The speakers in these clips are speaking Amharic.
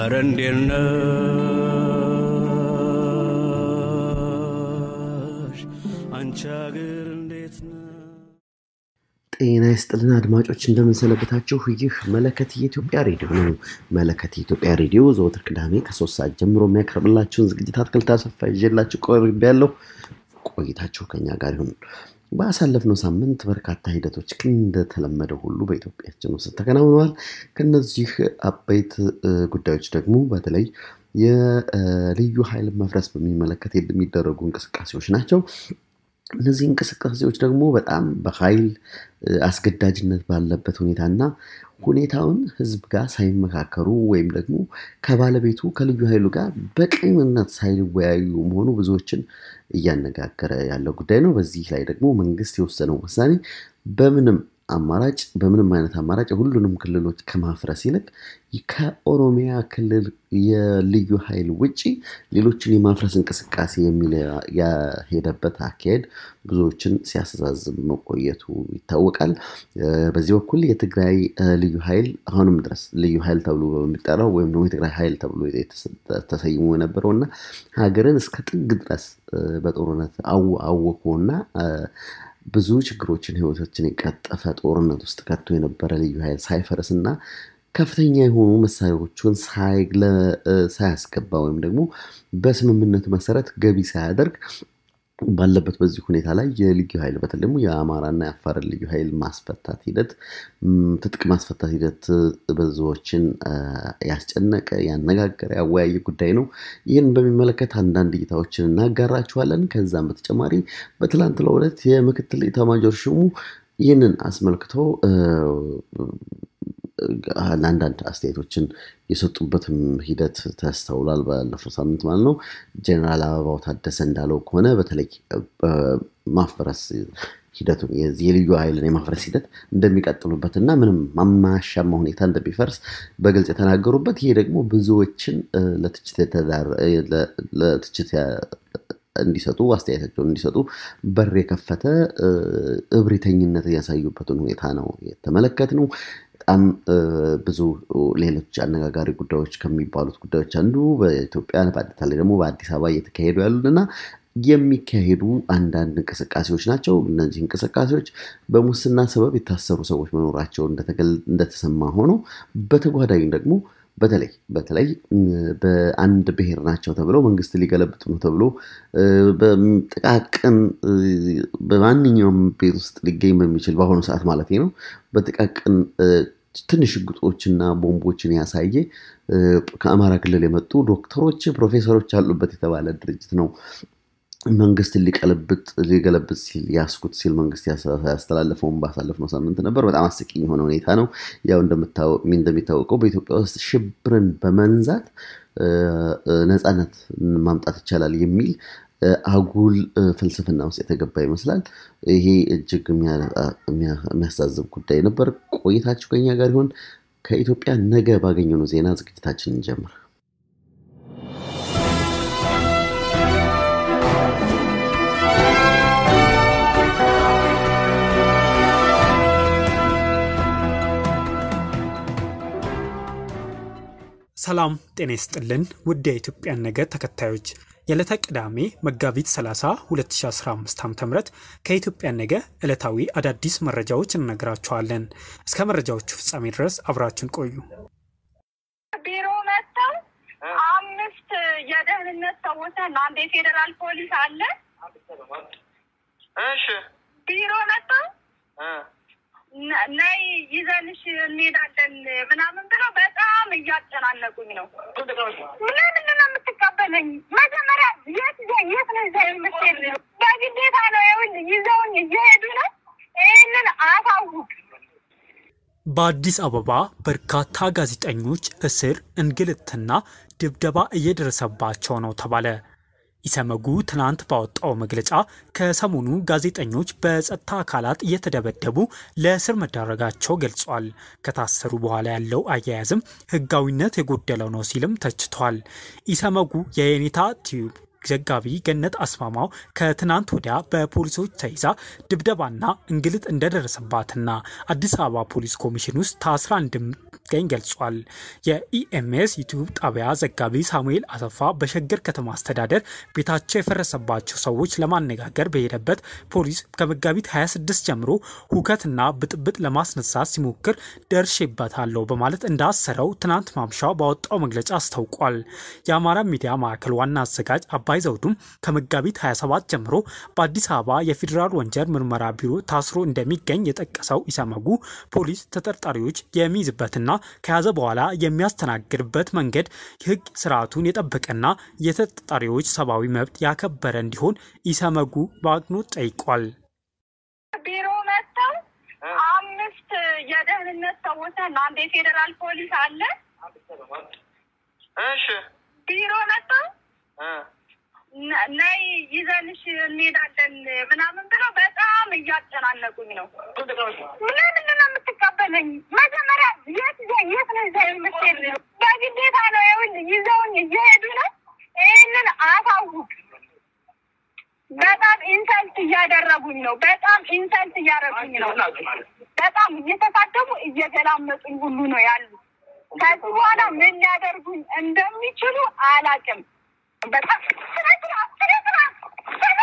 አረ እንዴት ነሽ አንቺ አገር እንዴት ነው? ጤና ይስጥልና አድማጮች እንደምንሰነበታችሁ። ይህ መለከት የኢትዮጵያ ሬዲዮ ነው። መለከት የኢትዮጵያ ሬዲዮ ዘወትር ቅዳሜ ከሶስት ሰዓት ጀምሮ የሚያቀርብላችሁን ዝግጅት አትክልት አሰፋ ይዤላችሁ ቀርቤያለሁ። ቆይታችሁ ከኛ ጋር ይሁን። ባሳለፍነው ሳምንት በርካታ ሂደቶች እንደተለመደው ሁሉ በኢትዮጵያችን ውስጥ ተከናውነዋል። ከነዚህ አበይት ጉዳዮች ደግሞ በተለይ የልዩ ኃይል መፍረስ በሚመለከት የሚደረጉ እንቅስቃሴዎች ናቸው። እነዚህ እንቅስቃሴዎች ደግሞ በጣም በኃይል አስገዳጅነት ባለበት ሁኔታና ሁኔታውን ህዝብ ጋር ሳይመካከሩ ወይም ደግሞ ከባለቤቱ ከልዩ ኃይሉ ጋር በቅንነት ሳይወያዩ መሆኑ ብዙዎችን እያነጋገረ ያለው ጉዳይ ነው። በዚህ ላይ ደግሞ መንግስት የወሰነው ውሳኔ በምንም አማራጭ በምንም አይነት አማራጭ ሁሉንም ክልሎች ከማፍረስ ይልቅ ከኦሮሚያ ክልል የልዩ ኃይል ውጪ ሌሎችን የማፍረስ እንቅስቃሴ የሚል ያሄደበት አካሄድ ብዙዎችን ሲያስተዛዝብ መቆየቱ ይታወቃል። በዚህ በኩል የትግራይ ልዩ ኃይል አሁንም ድረስ ልዩ ኃይል ተብሎ በሚጠራው ወይም ደግሞ የትግራይ ኃይል ተብሎ ተሰይሞ የነበረው እና ሀገርን እስከ ጥግ ድረስ በጦርነት አወኮና ብዙ ችግሮችን ህይወቶችን የቀጠፈ ጦርነት ውስጥ ከቶ የነበረ ልዩ ኃይል ሳይፈርስ እና ከፍተኛ የሆኑ መሳሪያዎችን ሳያስገባ ወይም ደግሞ በስምምነቱ መሰረት ገቢ ሳያደርግ ባለበት በዚህ ሁኔታ ላይ የልዩ ኃይል በተለይ ደግሞ የአማራና የአፋር ልዩ ኃይል ማስፈታት ሂደት ትጥቅ ማስፈታት ሂደት ብዙዎችን ያስጨነቀ ያነጋገረ ያወያየ ጉዳይ ነው። ይህን በሚመለከት አንዳንድ እይታዎችን እናጋራችኋለን። ከዛም በተጨማሪ በትላንትናው ዕለት የምክትል ኢታማጆር ሹሙ ይህንን አስመልክቶ ለአንዳንድ አስተያየቶችን የሰጡበትም ሂደት ተስተውሏል። ባለፈው ሳምንት ማለት ነው። ጀኔራል አበባው ታደሰ እንዳለው ከሆነ በተለይ ማፈረስ ሂደቱን የዚህ የልዩ ኃይልን የማፍረስ ሂደት እንደሚቀጥሉበት እና ምንም ማማሻማ ሁኔታ እንደሚፈርስ በግልጽ የተናገሩበት ይሄ ደግሞ ብዙዎችን ለትችት እንዲሰጡ አስተያየታቸውን እንዲሰጡ በር የከፈተ እብሪተኝነት ያሳዩበትን ሁኔታ ነው የተመለከት ነው። በጣም ብዙ ሌሎች አነጋጋሪ ጉዳዮች ከሚባሉት ጉዳዮች አንዱ በኢትዮጵያ በተለይ ደግሞ በአዲስ አበባ እየተካሄዱ ያሉት እና የሚካሄዱ አንዳንድ እንቅስቃሴዎች ናቸው። እነዚህ እንቅስቃሴዎች በሙስና ሰበብ የታሰሩ ሰዎች መኖራቸው እንደተሰማ ሆኖ በተጓዳኝ ደግሞ በተለይ በተለይ በአንድ ብሔር ናቸው ተብለው መንግስት ሊገለብጡ ነው ተብሎ በጥቃቅን በማንኛውም ቤት ውስጥ ሊገኝ በሚችል በአሁኑ ሰዓት ማለት ነው በጥቃቅን ትንሽ ሽጉጦችና ቦምቦችን ያሳየ ከአማራ ክልል የመጡ ዶክተሮች፣ ፕሮፌሰሮች ያሉበት የተባለ ድርጅት ነው መንግስት ሊቀለብጥ ሊገለብጥ ሲል ያስኩት ሲል መንግስት ያስተላለፈውን ባሳለፍነው ሳምንት ነበር። በጣም አስቂኝ የሆነ ሁኔታ ነው። ያው እንደሚታወቀው በኢትዮጵያ ውስጥ ሽብርን በመንዛት ነፃነት ማምጣት ይቻላል የሚል አጉል ፍልስፍና ውስጥ የተገባ ይመስላል። ይሄ እጅግ የሚያሳዝብ ጉዳይ ነበር። ቆይታችሁ ከኛ ጋር ይሆን። ከኢትዮጵያ ነገ ባገኘነው ዜና ዝግጅታችን እንጀምር። ሰላም ጤና ይስጥልን ውድ የኢትዮጵያን ነገ ተከታዮች የዕለተ ቅዳሜ መጋቢት 30 2015 ዓ ም ከኢትዮጵያን ነገ ዕለታዊ አዳዲስ መረጃዎች እንነግራችኋለን። እስከ መረጃዎቹ ፍጻሜ ድረስ አብራችን ቆዩ። ቢሮ መጥተው አምስት የደህንነት ሰዎች ነን። አንድ የፌዴራል ፖሊስ አለ። እሺ ቢሮ መጥተው ነ- ነይ ይዘንሽ እንሄዳለን ምናምን ብለው በጣም እያጨናነቁኝ ነው። ለምንድን ነው የምትቀበለኝ? መጀመሪያ የት ይዘ- የት ነው ይዘህ የምትሄድ? በግዴታ ነው ይኸውልህ፣ ይዘውኝ እየሄዱ ነው። ይህንን አሳውቅ። በአዲስ አበባ በርካታ ጋዜጠኞች እስር፣ እንግልትና ድብደባ እየደረሰባቸው ነው ተባለ። ኢሰመጉ ትናንት ባወጣው መግለጫ ከሰሞኑ ጋዜጠኞች በጸጥታ አካላት እየተደበደቡ ለእስር መዳረጋቸው ገልጿል። ከታሰሩ በኋላ ያለው አያያዝም ሕጋዊነት የጎደለው ነው ሲልም ተችቷል። ኢሰመጉ የየኔታ ቲዩብ ዘጋቢ ገነት አስማማው ከትናንት ወዲያ በፖሊሶች ተይዛ ድብደባና እንግልት እንደደረሰባትና አዲስ አበባ ፖሊስ ኮሚሽን ውስጥ ታስራ እንደምትገኝ ገልጿል። የኢኤምኤስ ዩቲዩብ ጣቢያ ዘጋቢ ሳሙኤል አሰፋ በሸገር ከተማ አስተዳደር ቤታቸው የፈረሰባቸው ሰዎች ለማነጋገር በሄደበት ፖሊስ ከመጋቢት 26 ጀምሮ ሁከትና ብጥብጥ ለማስነሳት ሲሞክር ደርሼበታለሁ በማለት እንዳሰረው ትናንት ማምሻው ባወጣው መግለጫ አስታውቋል። የአማራ ሚዲያ ማዕከል ዋና አዘጋጅ አባይ ዘውዱም ከመጋቢት 27 ጀምሮ በአዲስ አበባ የፌዴራል ወንጀል ምርመራ ቢሮ ታስሮ እንደሚገኝ የጠቀሰው ኢሰመጉ ፖሊስ ተጠርጣሪዎች የሚይዝበትና ከያዘ በኋላ የሚያስተናግድበት መንገድ የሕግ ስርዓቱን የጠበቀና የተጠርጣሪዎች ሰብአዊ መብት ያከበረ እንዲሆን ኢሰመጉ በአጽንኦት ጠይቋል። ቢሮ መጥተው አምስት የደህንነት ሰዎች ነን። አንድ የፌዴራል ፖሊስ አለ። እሺ ቢሮ መጥተው እ ነ- ነይ ይዘንሽ እንሄዳለን ምናምን ብለው በጣም እያጨናነቁኝ ነው። ለምንድን ነው የምትቀበለኝ? መጀመሪያ የት ይዘ- የት ነው ይዘህ የምትሄድ? በግዴታ ነው ይኸውልህ፣ ይዘውኝ እየሄዱ ነው። ይህንን አሳውቅ። በጣም ኢንሰልት እያደረጉኝ ነው። በጣም ኢንሰልት እያደረጉኝ ነው። በጣም እየተሳደቡ እየገላመጡኝ ሁሉ ነው ያሉ። ከዚህ በኋላ ምን ሊያደርጉኝ እንደሚችሉ አላውቅም። በጣም ስነ ስርዓት፣ ስነ ስርዓት፣ ስነ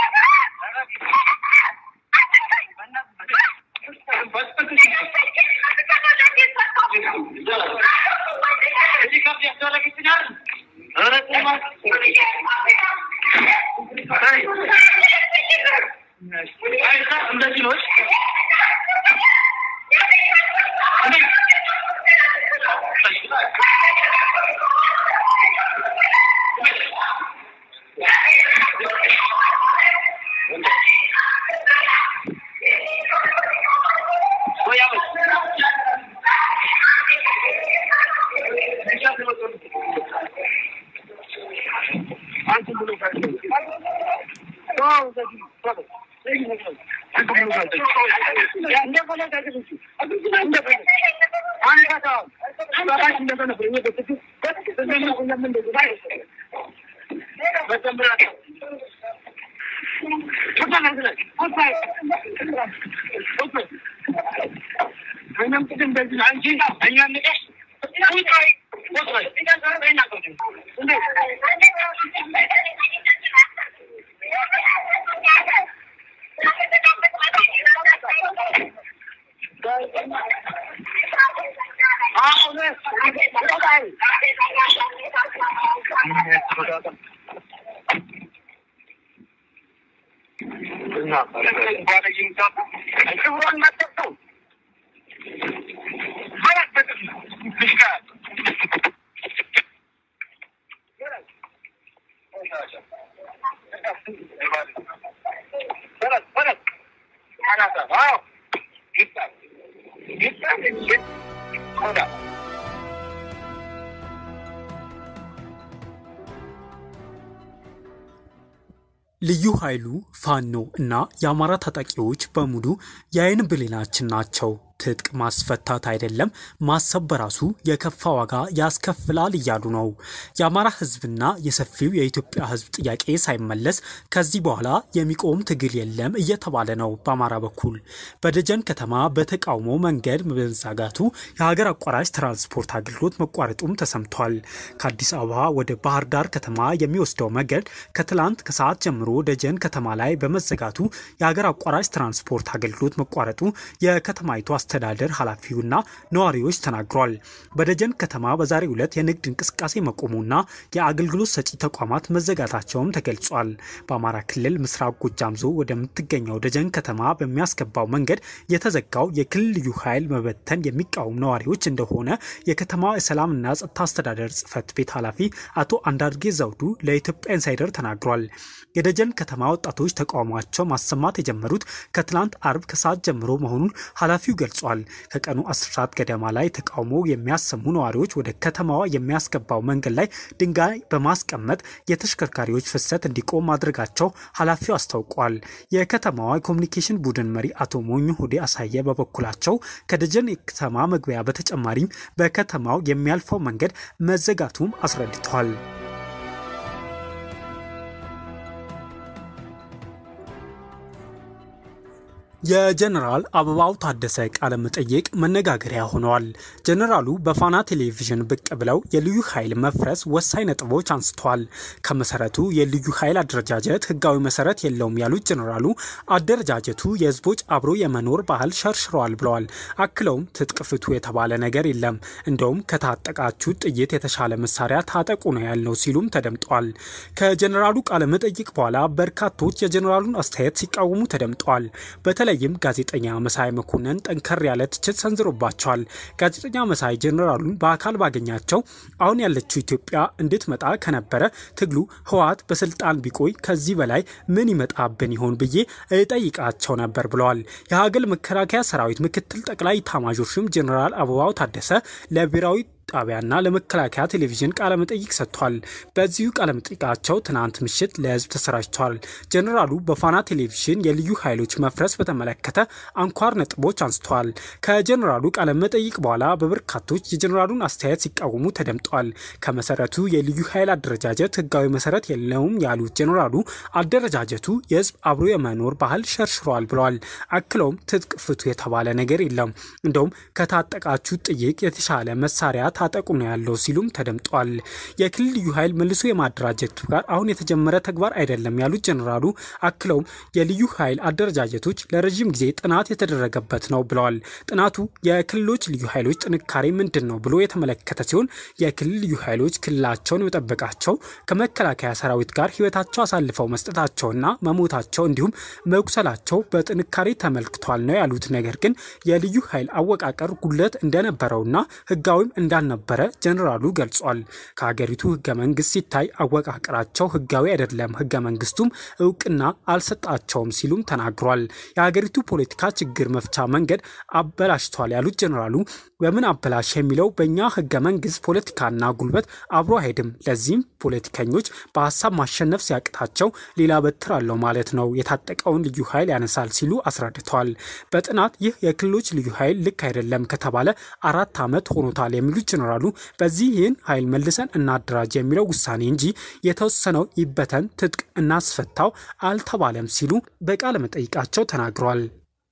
ልዩ ኃይሉ ፋኖ እና የአማራ ታጣቂዎች በሙሉ የአይን ብሌናችን ናቸው። ትጥቅ ማስፈታት አይደለም ማሰብ በራሱ የከፋ ዋጋ ያስከፍላል እያሉ ነው። የአማራ ሕዝብና የሰፊው የኢትዮጵያ ሕዝብ ጥያቄ ሳይመለስ ከዚህ በኋላ የሚቆም ትግል የለም እየተባለ ነው። በአማራ በኩል በደጀን ከተማ በተቃውሞ መንገድ በመዘጋቱ የሀገር አቋራጭ ትራንስፖርት አገልግሎት መቋረጡም ተሰምቷል። ከአዲስ አበባ ወደ ባህር ዳር ከተማ የሚወስደው መንገድ ከትላንት ከሰዓት ጀምሮ ደጀን ከተማ ላይ በመዘጋቱ የሀገር አቋራጭ ትራንስፖርት አገልግሎት መቋረጡ የከተማይቱ አስተዳደር ኃላፊውና ነዋሪዎች ተናግሯል። በደጀን ከተማ በዛሬው ዕለት የንግድ እንቅስቃሴ መቆሙና የአገልግሎት ሰጪ ተቋማት መዘጋታቸውም ተገልጿል። በአማራ ክልል ምስራቅ ጎጃም ዞን ወደምትገኘው ደጀን ከተማ በሚያስገባው መንገድ የተዘጋው የክልል ልዩ ኃይል መበተን የሚቃወሙ ነዋሪዎች እንደሆነ የከተማ የሰላምና ጸጥታ አስተዳደር ጽሕፈት ቤት ኃላፊ አቶ አንዳርጌ ዘውዱ ለኢትዮጵያ ኢንሳይደር ተናግሯል። የደጀን ከተማ ወጣቶች ተቃውሟቸው ማሰማት የጀመሩት ከትላንት አርብ ከሰዓት ጀምሮ መሆኑን ኃላፊው ገልጿል። ከቀኑ 10 ሰዓት ገደማ ላይ ተቃውሞ የሚያሰሙ ነዋሪዎች ወደ ከተማዋ የሚያስገባው መንገድ ላይ ድንጋይ በማስቀመጥ የተሽከርካሪዎች ፍሰት እንዲቆም ማድረጋቸው ኃላፊው አስታውቋል። የከተማዋ የኮሚኒኬሽን ቡድን መሪ አቶ ሞኙ ሁዴ አሳየ በበኩላቸው ከደጀን የከተማ መግቢያ በተጨማሪም በከተማው የሚያልፈው መንገድ መዘጋቱም አስረድተዋል። የጀነራል አበባው ታደሰ ቃለ መጠይቅ መነጋገሪያ ሆነዋል። ጀነራሉ በፋና ቴሌቪዥን ብቅ ብለው የልዩ ኃይል መፍረስ ወሳኝ ነጥቦች አንስተዋል። ከመሰረቱ የልዩ ኃይል አደረጃጀት ህጋዊ መሰረት የለውም ያሉት ጀነራሉ አደረጃጀቱ የህዝቦች አብሮ የመኖር ባህል ሸርሽረዋል ብለዋል። አክለውም ትጥቅ ፍቱ የተባለ ነገር የለም፣ እንደውም ከታጠቃችሁ ጥይት የተሻለ መሳሪያ ታጠቁ ነው ያልነው ሲሉም ተደምጠዋል። ከጀነራሉ ቃለ መጠይቅ በኋላ በርካቶች የጀነራሉን አስተያየት ሲቃወሙ ተደምጠዋል። በተለይም ጋዜጠኛ መሳይ መኮንን ጠንከር ያለ ትችት ሰንዝሮባቸዋል። ጋዜጠኛ መሳይ ጀኔራሉን በአካል ባገኛቸው አሁን ያለችው ኢትዮጵያ እንድትመጣ ከነበረ ትግሉ ህወሓት በስልጣን ቢቆይ ከዚህ በላይ ምን ይመጣብን ይሆን ብዬ እጠይቃቸው ነበር ብለዋል። የሀገር መከላከያ ሰራዊት ምክትል ጠቅላይ ኤታማዦር ሹም ጀኔራል አበባው ታደሰ ለብሔራዊ ጣቢያና ለመከላከያ ቴሌቪዥን ቃለመጠይቅ ሰጥቷል። በዚሁ ቃለመጠይቃቸው ትናንት ምሽት ለህዝብ ተሰራጭቷል። ጀኔራሉ በፋና ቴሌቪዥን የልዩ ኃይሎች መፍረስ በተመለከተ አንኳር ነጥቦች አንስተዋል። ከጀኔራሉ ቃለመጠይቅ በኋላ በበርካቶች የጀኔራሉን አስተያየት ሲቃወሙ ተደምጠዋል። ከመሰረቱ የልዩ ኃይል አደረጃጀት ህጋዊ መሰረት የለውም ያሉት ጀኔራሉ አደረጃጀቱ የህዝብ አብሮ የመኖር ባህል ሸርሽሯል ብለዋል። አክለውም ትጥቅ ፍቱ የተባለ ነገር የለም፣ እንደውም ከታጠቃችሁ ጥይቅ የተሻለ መሳሪያ ታጠቁ ነው ያለው ሲሉም ተደምጧል። የክልል ልዩ ኃይል መልሶ የማደራጀቱ ጋር አሁን የተጀመረ ተግባር አይደለም ያሉት ጀኔራሉ አክለውም የልዩ ኃይል አደረጃጀቶች ለረዥም ጊዜ ጥናት የተደረገበት ነው ብለዋል። ጥናቱ የክልሎች ልዩ ኃይሎች ጥንካሬ ምንድን ነው ብሎ የተመለከተ ሲሆን የክልል ልዩ ኃይሎች ክልላቸውን መጠበቃቸው ከመከላከያ ሰራዊት ጋር ህይወታቸው አሳልፈው መስጠታቸውና መሞታቸው እንዲሁም መቁሰላቸው በጥንካሬ ተመልክቷል ነው ያሉት። ነገር ግን የልዩ ኃይል አወቃቀር ጉድለት እንደነበረውና ህጋዊም እንዳልነበረ ጀኔራሉ ገልጿል። ከሀገሪቱ ህገ መንግስት ሲታይ አወቃቀራቸው ህጋዊ አይደለም፣ ህገ መንግስቱም እውቅና አልሰጣቸውም ሲሉም ተናግሯል። የሀገሪቱ ፖለቲካ ችግር መፍቻ መንገድ አበላሽቷል ያሉት ጀኔራሉ በምን አበላሽ የሚለው በእኛ ህገ መንግስት ፖለቲካና ጉልበት አብሮ አይሄድም። ለዚህም ፖለቲከኞች በሀሳብ ማሸነፍ ሲያቅታቸው ሌላ በትር አለው ማለት ነው፣ የታጠቀውን ልዩ ኃይል ያነሳል ሲሉ አስረድተዋል። በጥናት ይህ የክልሎች ልዩ ኃይል ልክ አይደለም ከተባለ አራት ዓመት ሆኖታል የሚሉት ጀኔራሉ በዚህ ይህን ኃይል መልሰን እናደራጅ የሚለው ውሳኔ እንጂ የተወሰነው ይበተን ትጥቅ እናስፈታው አልተባለም ሲሉ በቃለ መጠይቃቸው ተናግረዋል።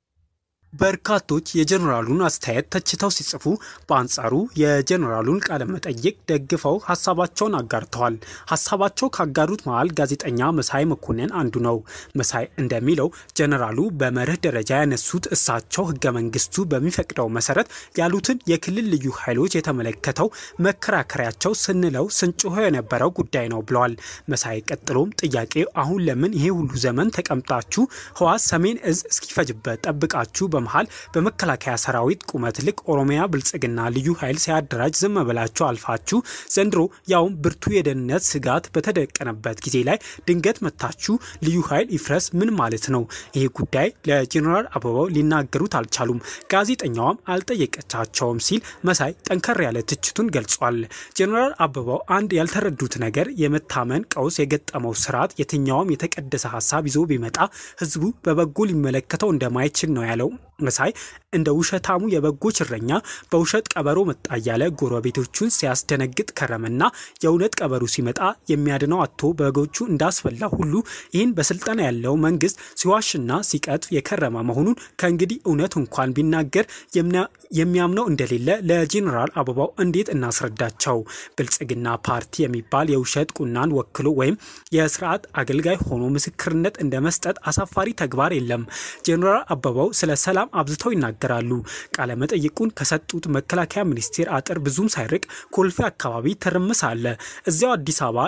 በርካቶች የጀኔራሉን አስተያየት ተችተው ሲጽፉ፣ በአንጻሩ የጀኔራሉን ቃለ መጠይቅ ደግፈው ሀሳባቸውን አጋርተዋል። ሀሳባቸው ካጋሩት መሃል ጋዜጠኛ መሳይ መኮንን አንዱ ነው። መሳይ እንደሚለው ጀኔራሉ በመርህ ደረጃ ያነሱት እሳቸው ህገ መንግስቱ በሚፈቅደው መሰረት ያሉትን የክልል ልዩ ኃይሎች የተመለከተው መከራከሪያቸው ስንለው ስንጮሆ የነበረው ጉዳይ ነው ብለዋል። መሳይ ቀጥሎም ጥያቄ አሁን ለምን ይሄ ሁሉ ዘመን ተቀምጣችሁ ህወሓት ሰሜን እዝ እስኪፈጅበት ጠብቃችሁ በመሃል በመከላከያ ሰራዊት ቁመት ልክ ኦሮሚያ ብልጽግና ልዩ ኃይል ሲያደራጅ ዝም ብላችሁ አልፋችሁ ዘንድሮ ያውም ብርቱ የደህንነት ስጋት በተደቀነበት ጊዜ ላይ ድንገት መታችሁ ልዩ ኃይል ይፍረስ ምን ማለት ነው? ይሄ ጉዳይ ለጀኔራል አበባው ሊናገሩት አልቻሉም፣ ጋዜጠኛዋም አልጠየቀቻቸውም ሲል መሳይ ጠንከር ያለ ትችቱን ገልጿል። ጀኔራል አበባው አንድ ያልተረዱት ነገር የመታመን ቀውስ የገጠመው ስርዓት የትኛውም የተቀደሰ ሀሳብ ይዞ ቢመጣ ህዝቡ በበጎ ሊመለከተው እንደማይችል ነው ያለው። መሳይ እንደ ውሸታሙ የበጎች እረኛ በውሸት ቀበሮ መጣ እያለ ጎረቤቶቹን ሲያስደነግጥ ከረመና የእውነት ቀበሮ ሲመጣ የሚያድነው አቶ በጎቹ እንዳስፈላ ሁሉ ይህን በስልጠና ያለው መንግስት ሲዋሽና ሲቀጥፍ የከረመ መሆኑን ከእንግዲህ እውነት እንኳን ቢናገር የሚያምነው እንደሌለ ለጄኔራል አበባው እንዴት እናስረዳቸው? ብልጽግና ፓርቲ የሚባል የውሸት ቁናን ወክሎ ወይም የስርዓት አገልጋይ ሆኖ ምስክርነት እንደ መስጠት አሳፋሪ ተግባር የለም። ጄኔራል አበባው ስለ ሰላም አብዝተው ይናገራሉ። ቃለ መጠይቁን ከሰጡት መከላከያ ሚኒስቴር አጥር ብዙም ሳይርቅ ኮልፌ አካባቢ ትርምስ አለ። እዚያው አዲስ አበባ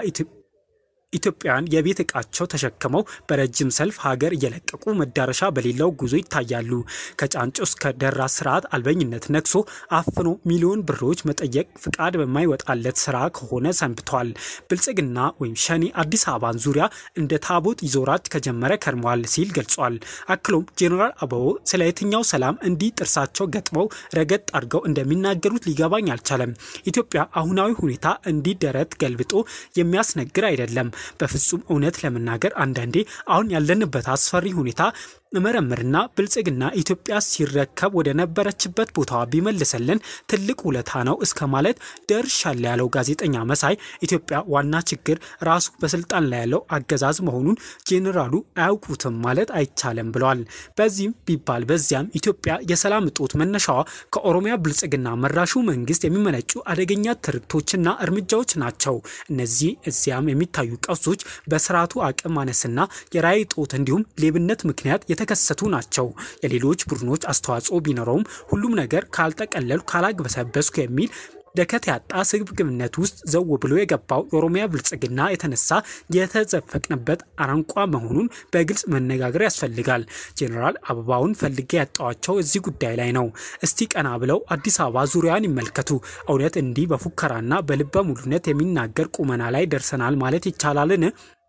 ኢትዮጵያውያን የቤት ዕቃቸው ተሸክመው በረጅም ሰልፍ ሀገር እየለቀቁ መዳረሻ በሌለው ጉዞ ይታያሉ። ከጫንጮ እስከ ደራ ስርዓት አልበኝነት ነግሶ አፍኖ ሚሊዮን ብሮች መጠየቅ ፍቃድ በማይወጣለት ስራ ከሆነ ሰንብተዋል። ብልጽግና ወይም ሸኔ አዲስ አበባን ዙሪያ እንደ ታቦት ይዞራት ከጀመረ ከርሟል ሲል ገልጿል። አክሎም ጄኔራል አበባው ስለ የትኛው ሰላም እንዲህ ጥርሳቸው ገጥመው ረገጥ አድርገው እንደሚናገሩት ሊገባኝ አልቻለም። ኢትዮጵያ አሁናዊ ሁኔታ እንዲህ ደረት ገልብጦ የሚያስነግር አይደለም። በፍጹም እውነት ለመናገር አንዳንዴ አሁን ያለንበት አስፈሪ ሁኔታ እመረምርና ብልጽግና ኢትዮጵያ ሲረከብ ወደ ነበረችበት ቦታዋ ቢመልሰልን ትልቅ ውለታ ነው እስከ ማለት ደርሻለሁ ያለው ጋዜጠኛ መሳይ ኢትዮጵያ ዋና ችግር ራሱ በስልጣን ላይ ያለው አገዛዝ መሆኑን ጄኔራሉ አያውቁትም ማለት አይቻልም ብለዋል። በዚህም ቢባል በዚያም ኢትዮጵያ የሰላም እጦት መነሻዋ ከኦሮሚያ ብልጽግና መራሹ መንግስት የሚመነጩ አደገኛ ትርክቶችና እርምጃዎች ናቸው። እነዚህ እዚያም የሚታዩ ቀውሶች በስርዓቱ አቅም ማነስና የራዕይ እጦት እንዲሁም ሌብነት ምክንያት የተከሰቱ ናቸው። የሌሎች ቡድኖች አስተዋጽኦ ቢኖረውም ሁሉም ነገር ካልጠቀለሉ ካላግበሰበስኩ የሚል ደከት ያጣ ስግብግብነት ውስጥ ዘው ብሎ የገባው የኦሮሚያ ብልጽግና የተነሳ የተዘፈቅንበት አረንቋ መሆኑን በግልጽ መነጋገር ያስፈልጋል። ጄኔራል አበባውን ፈልጌ ያጣዋቸው እዚህ ጉዳይ ላይ ነው። እስቲ ቀና ብለው አዲስ አበባ ዙሪያን ይመልከቱ። እውነት እንዲህ በፉከራና በልበ ሙሉነት የሚናገር ቁመና ላይ ደርሰናል ማለት ይቻላልን?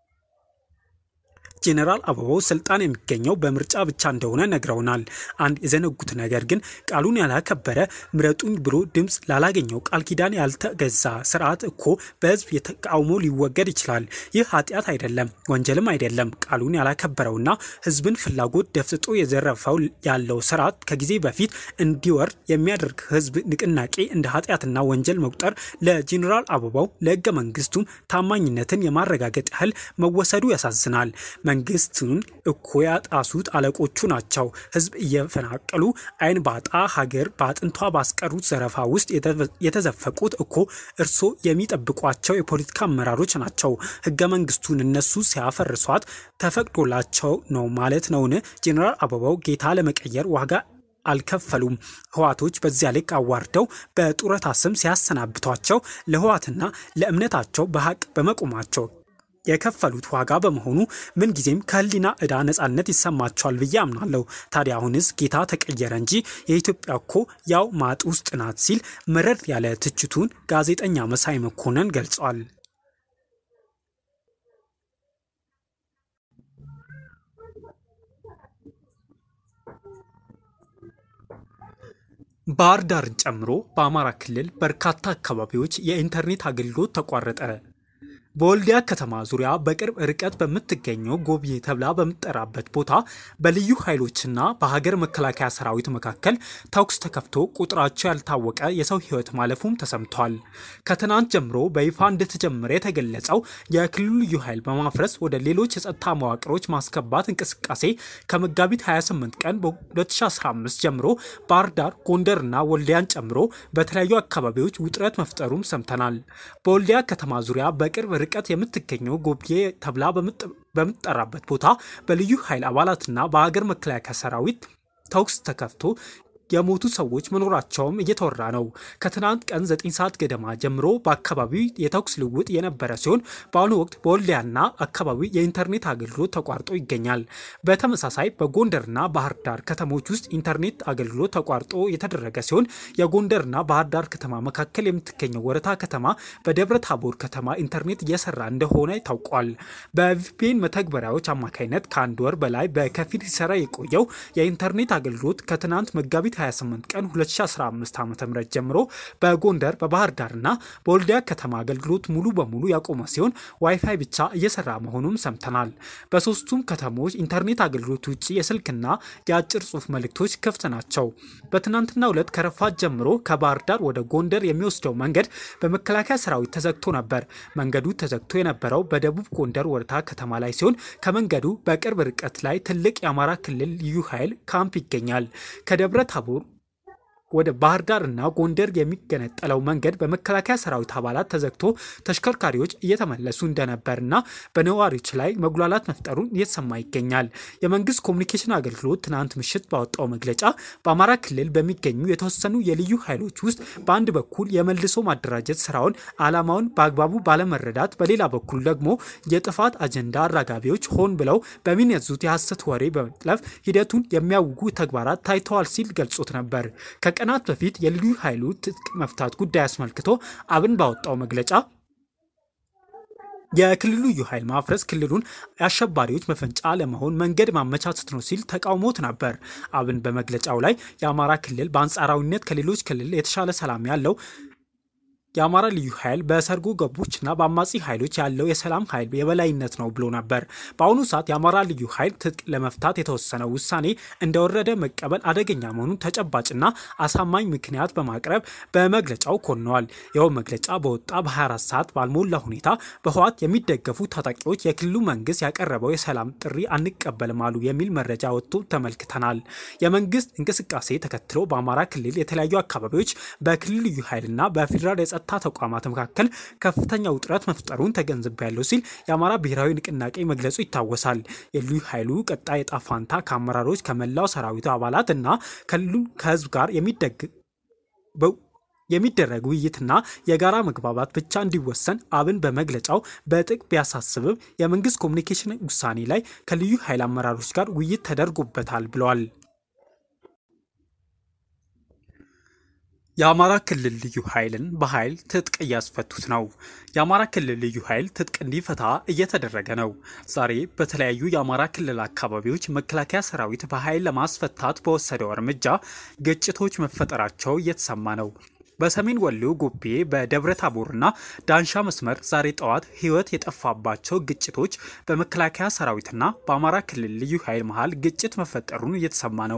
ጄኔራል አበባው ስልጣን የሚገኘው በምርጫ ብቻ እንደሆነ ነግረውናል። አንድ የዘነጉት ነገር ግን ቃሉን ያላከበረ ምረጡኝ ብሎ ድምፅ ላላገኘው ቃል ኪዳን ያልተገዛ ስርዓት እኮ በህዝብ የተቃውሞ ሊወገድ ይችላል። ይህ ኃጢአት አይደለም፣ ወንጀልም አይደለም። ቃሉን ያላከበረውና ህዝብን ፍላጎት ደፍጥጦ የዘረፈው ያለው ስርዓት ከጊዜ በፊት እንዲወርድ የሚያደርግ ህዝብ ንቅናቄ እንደ ኃጢአትና ወንጀል መቁጠር ለጄኔራል አበባው ለህገ መንግስቱም ታማኝነትን የማረጋገጥ ያህል መወሰዱ ያሳዝናል። መንግስቱን እኮ ያጣሱት አለቆቹ ናቸው። ህዝብ እየፈናቀሉ አይን ባጣ ሀገር በአጥንቷ ባስቀሩት ዘረፋ ውስጥ የተዘፈቁት እኮ እርሶ የሚጠብቋቸው የፖለቲካ አመራሮች ናቸው። ህገ መንግስቱን እነሱ ሲያፈርሷት ተፈቅዶላቸው ነው ማለት ነውን? ጄኔራል አበባው ጌታ ለመቀየር ዋጋ አልከፈሉም። ህዋቶች በዚያ ልክ አዋርደው በጡረታ ስም ሲያሰናብቷቸው ለህዋትና ለእምነታቸው በሀቅ በመቆማቸው የከፈሉት ዋጋ በመሆኑ ምንጊዜም ከህሊና ዕዳ ነጻነት ይሰማቸዋል ብዬ አምናለሁ። ታዲያ አሁንስ ጌታ ተቀየረ እንጂ የኢትዮጵያ እኮ ያው ማጥ ውስጥ ናት ሲል መረር ያለ ትችቱን ጋዜጠኛ መሳይ መኮንን ገልጿል። ባህር ዳርን ጨምሮ በአማራ ክልል በርካታ አካባቢዎች የኢንተርኔት አገልግሎት ተቋረጠ። በወልዲያ ከተማ ዙሪያ በቅርብ ርቀት በምትገኘው ጎብዬ ተብላ በምትጠራበት ቦታ በልዩ ኃይሎችና በሀገር መከላከያ ሰራዊት መካከል ተኩስ ተከፍቶ ቁጥራቸው ያልታወቀ የሰው ሕይወት ማለፉም ተሰምቷል። ከትናንት ጀምሮ በይፋ እንደተጀመረ የተገለጸው የክልሉ ልዩ ኃይል በማፍረስ ወደ ሌሎች የጸጥታ መዋቅሮች ማስገባት እንቅስቃሴ ከመጋቢት 28 ቀን በ2015 ጀምሮ ባህር ዳር፣ ጎንደርና ወልዲያን ጨምሮ በተለያዩ አካባቢዎች ውጥረት መፍጠሩም ሰምተናል። በወልዲያ ከተማ ዙሪያ በቅርብ ርቀት የምትገኘው ጎብዬ ተብላ በምትጠራበት ቦታ በልዩ ኃይል አባላትና በሀገር መከላከያ ሰራዊት ተኩስ ተከፍቶ የሞቱ ሰዎች መኖራቸውም እየተወራ ነው። ከትናንት ቀን 9 ሰዓት ገደማ ጀምሮ በአካባቢው የተኩስ ልውውጥ የነበረ ሲሆን በአሁኑ ወቅት በወልዲያና አካባቢው የኢንተርኔት አገልግሎት ተቋርጦ ይገኛል። በተመሳሳይ በጎንደርና ባህር ዳር ከተሞች ውስጥ ኢንተርኔት አገልግሎት ተቋርጦ የተደረገ ሲሆን የጎንደርና ባህር ዳር ከተማ መካከል የምትገኘው ወረታ ከተማ በደብረ ታቦር ከተማ ኢንተርኔት እየሰራ እንደሆነ ታውቋል። በቪፒኤን መተግበሪያዎች አማካኝነት ከአንድ ወር በላይ በከፊል ሲሰራ የቆየው የኢንተርኔት አገልግሎት ከትናንት መጋቢት 28 ቀን 2015 ዓ ም ጀምሮ በጎንደር በባህር ዳርና በወልዲያ ከተማ አገልግሎት ሙሉ በሙሉ ያቆመ ሲሆን ዋይፋይ ብቻ እየሰራ መሆኑም ሰምተናል። በሶስቱም ከተሞች ኢንተርኔት አገልግሎት ውጭ የስልክና የአጭር ጽሑፍ መልእክቶች ክፍት ናቸው። በትናንትናው ዕለት ከረፋት ጀምሮ ከባህር ዳር ወደ ጎንደር የሚወስደው መንገድ በመከላከያ ሰራዊት ተዘግቶ ነበር። መንገዱ ተዘግቶ የነበረው በደቡብ ጎንደር ወረታ ከተማ ላይ ሲሆን ከመንገዱ በቅርብ ርቀት ላይ ትልቅ የአማራ ክልል ልዩ ኃይል ካምፕ ይገኛል። ከደብረ ታቦር ወደ ባህር ዳር እና ጎንደር የሚገነጠለው መንገድ በመከላከያ ሰራዊት አባላት ተዘግቶ ተሽከርካሪዎች እየተመለሱ እንደነበርና በነዋሪዎች ላይ መጉላላት መፍጠሩን እየተሰማ ይገኛል። የመንግስት ኮሚኒኬሽን አገልግሎት ትናንት ምሽት ባወጣው መግለጫ በአማራ ክልል በሚገኙ የተወሰኑ የልዩ ኃይሎች ውስጥ በአንድ በኩል የመልሶ ማደራጀት ስራውን ዓላማውን በአግባቡ ባለመረዳት፣ በሌላ በኩል ደግሞ የጥፋት አጀንዳ አራጋቢዎች ሆን ብለው በሚነዙት የሐሰት ወሬ በመጥለፍ ሂደቱን የሚያውጉ ተግባራት ታይተዋል ሲል ገልጾት ነበር። ከቀናት በፊት የልዩ ኃይሉ ትጥቅ መፍታት ጉዳይ አስመልክቶ አብን ባወጣው መግለጫ የክልሉ ልዩ ኃይል ማፍረስ ክልሉን የአሸባሪዎች መፈንጫ ለመሆን መንገድ ማመቻቸት ነው ሲል ተቃውሞት ነበር። አብን በመግለጫው ላይ የአማራ ክልል በአንጻራዊነት ከሌሎች ክልል የተሻለ ሰላም ያለው የአማራ ልዩ ኃይል በሰርጎ ገቦችና በአማጺ ኃይሎች ያለው የሰላም ኃይል የበላይነት ነው ብሎ ነበር። በአሁኑ ሰዓት የአማራ ልዩ ኃይል ትጥቅ ለመፍታት የተወሰነው ውሳኔ እንደወረደ መቀበል አደገኛ መሆኑን ተጨባጭና አሳማኝ ምክንያት በማቅረብ በመግለጫው ኮንነዋል። ይኸው መግለጫ በወጣ በ24 ሰዓት ባልሞላ ሁኔታ በህወሓት የሚደገፉ ታጣቂዎች የክልሉ መንግስት ያቀረበው የሰላም ጥሪ አንቀበልም አሉ የሚል መረጃ ወጥቶ ተመልክተናል። የመንግስት እንቅስቃሴ ተከትሎ በአማራ ክልል የተለያዩ አካባቢዎች በክልል ልዩ ኃይልና በፌዴራል የጸጥታ ተቋማት መካከል ከፍተኛ ውጥረት መፍጠሩን ተገንዝቤያለሁ ሲል የአማራ ብሔራዊ ንቅናቄ መግለጹ ይታወሳል። የልዩ ኃይሉ ቀጣይ ዕጣ ፈንታ ከአመራሮች ከመላው ሰራዊቱ አባላት እና ከክልሉ ከህዝብ ጋር የሚደረግ ውይይትና የጋራ መግባባት ብቻ እንዲወሰን አብን በመግለጫው በጥብቅ ቢያሳስብም የመንግስት ኮሚኒኬሽን ውሳኔ ላይ ከልዩ ኃይል አመራሮች ጋር ውይይት ተደርጎበታል ብለዋል። የአማራ ክልል ልዩ ኃይልን በኃይል ትጥቅ እያስፈቱት ነው። የአማራ ክልል ልዩ ኃይል ትጥቅ እንዲፈታ እየተደረገ ነው። ዛሬ በተለያዩ የአማራ ክልል አካባቢዎች መከላከያ ሰራዊት በኃይል ለማስፈታት በወሰደው እርምጃ ግጭቶች መፈጠራቸው እየተሰማ ነው። በሰሜን ወሎ ጎቤ በደብረ ታቦርና ዳንሻ መስመር ዛሬ ጠዋት ህይወት የጠፋባቸው ግጭቶች በመከላከያ ሰራዊትና በአማራ ክልል ልዩ ኃይል መሀል ግጭት መፈጠሩን እየተሰማ ነው።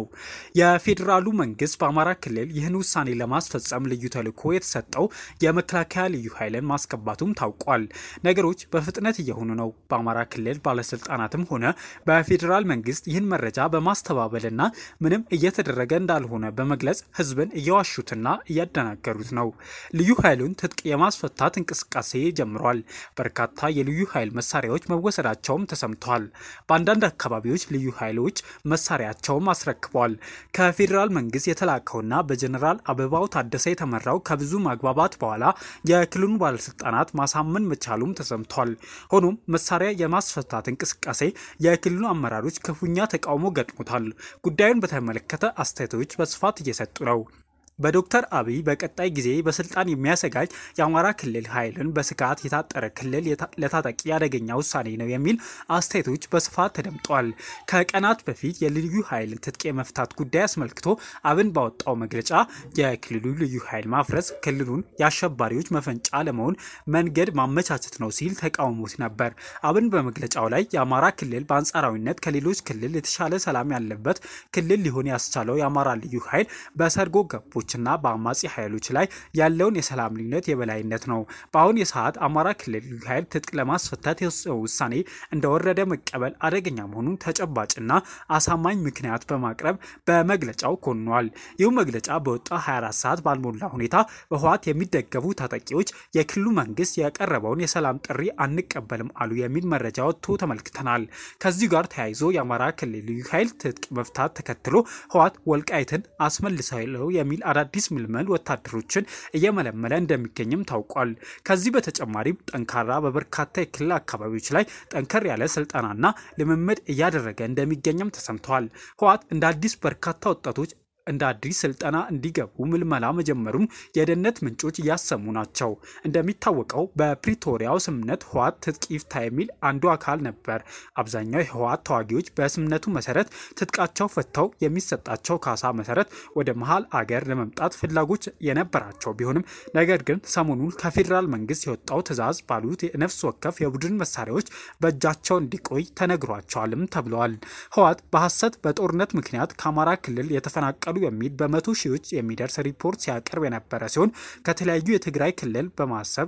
የፌዴራሉ መንግስት በአማራ ክልል ይህን ውሳኔ ለማስፈጸም ልዩ ተልዕኮ የተሰጠው የመከላከያ ልዩ ኃይልን ማስገባቱም ታውቋል። ነገሮች በፍጥነት እየሆኑ ነው። በአማራ ክልል ባለስልጣናትም ሆነ በፌዴራል መንግስት ይህን መረጃ በማስተባበልና ምንም እየተደረገ እንዳልሆነ በመግለጽ ህዝብን እየዋሹትና እያደናገሩ ሩት ነው። ልዩ ኃይሉን ትጥቅ የማስፈታት እንቅስቃሴ ጀምሯል። በርካታ የልዩ ኃይል መሳሪያዎች መወሰዳቸውም ተሰምተዋል። በአንዳንድ አካባቢዎች ልዩ ኃይሎች መሳሪያቸውም አስረክበዋል። ከፌዴራል መንግስት የተላከውና በጀኔራል አበባው ታደሰ የተመራው ከብዙ ማግባባት በኋላ የክልሉን ባለስልጣናት ማሳመን መቻሉም ተሰምቷል። ሆኖም መሳሪያ የማስፈታት እንቅስቃሴ የክልሉ አመራሮች ክፉኛ ተቃውሞ ገጥሞታል። ጉዳዩን በተመለከተ አስተያየቶች በስፋት እየሰጡ ነው። በዶክተር አብይ በቀጣይ ጊዜ በስልጣን የሚያሰጋጅ የአማራ ክልል ኃይልን በስጋት የታጠረ ክልል ለታጣቂ አደገኛ ውሳኔ ነው የሚል አስተያየቶች በስፋት ተደምጧል። ከቀናት በፊት የልዩ ኃይልን ትጥቅ የመፍታት ጉዳይ አስመልክቶ አብን ባወጣው መግለጫ የክልሉ ልዩ ኃይል ማፍረስ ክልሉን የአሸባሪዎች መፈንጫ ለመሆን መንገድ ማመቻቸት ነው ሲል ተቃውሞት ነበር። አብን በመግለጫው ላይ የአማራ ክልል በአንጻራዊነት ከሌሎች ክልል የተሻለ ሰላም ያለበት ክልል ሊሆን ያስቻለው የአማራ ልዩ ኃይል በሰርጎ ገቦ ና በአማጺ ኃይሎች ላይ ያለውን የሰላም ልዩነት የበላይነት ነው። በአሁን የሰዓት አማራ ክልል ልዩ ኃይል ትጥቅ ለማስፈታት የወሰነው ውሳኔ እንደወረደ መቀበል አደገኛ መሆኑን ተጨባጭና አሳማኝ ምክንያት በማቅረብ በመግለጫው ኮንኗል። ይህ መግለጫ በወጣ 24 ሰዓት ባልሞላ ሁኔታ በህወሓት የሚደገፉ ታጣቂዎች የክልሉ መንግስት ያቀረበውን የሰላም ጥሪ አንቀበልም አሉ የሚል መረጃ ወጥቶ ተመልክተናል። ከዚሁ ጋር ተያይዞ የአማራ ክልል ልዩ ኃይል ትጥቅ መፍታት ተከትሎ ህወሓት ወልቃይትን አስመልሳለሁ የሚል አዳዲስ ምልመል ወታደሮችን እየመለመለ እንደሚገኝም ታውቋል። ከዚህ በተጨማሪም ጠንካራ በበርካታ የክልል አካባቢዎች ላይ ጠንከር ያለ ስልጠናና ልምምድ እያደረገ እንደሚገኝም ተሰምተዋል። ህወሓት እንደ አዲስ በርካታ ወጣቶች እንደ አዲስ ስልጠና እንዲገቡ ምልመላ መጀመሩም የደህንነት ምንጮች እያሰሙ ናቸው። እንደሚታወቀው በፕሪቶሪያው ስምምነት ህወሓት ትጥቅ ይፍታ የሚል አንዱ አካል ነበር። አብዛኛው የህወሓት ተዋጊዎች በስምምነቱ መሰረት ትጥቃቸው ፈተው የሚሰጣቸው ካሳ መሰረት ወደ መሀል አገር ለመምጣት ፍላጎት የነበራቸው ቢሆንም ነገር ግን ሰሞኑን ከፌዴራል መንግስት የወጣው ትዕዛዝ ባሉት የነፍስ ወከፍ የቡድን መሳሪያዎች በእጃቸው እንዲቆይ ተነግሯቸዋልም ተብለዋል። ህወሓት በሐሰት በጦርነት ምክንያት ከአማራ ክልል የተፈናቀሉ የሚል በመቶ ሺዎች የሚደርስ ሪፖርት ሲያቀርብ የነበረ ሲሆን ከተለያዩ የትግራይ ክልል በማሰብ